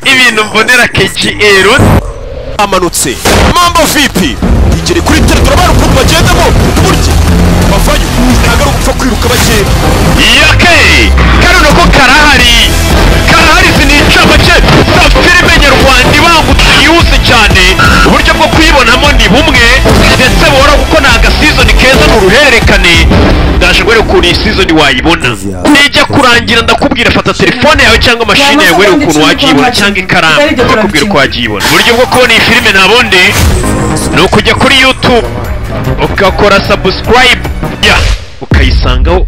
ibintu mbonera kgl amanutse mambo vipi ingeri kuri tere turabona ukuntu bagendamo burya bavayo ntagaruka gupfa kwiruka bagenda yake kano ko karahari karahari sinica make za filime nyarwanda ibangutse yihuse cyane uburyo bwo kuyibonamo ni bumwe ndetse buhora kuko ni agasizoni keza ni uruhererekane ndaje kubera ukuntu iyi sizoni wayibona nijya kurangira ndakubwira fata telefone yawe cyangwa mashini yawe urebe ukuntu wajyibona cyangwa ikaramu ndakubwira uko wajyibona uburyo bwo kubona iyi filime ntabundi ni ukujya kuri youtube ugakora sabusikarayibu ukayisangaho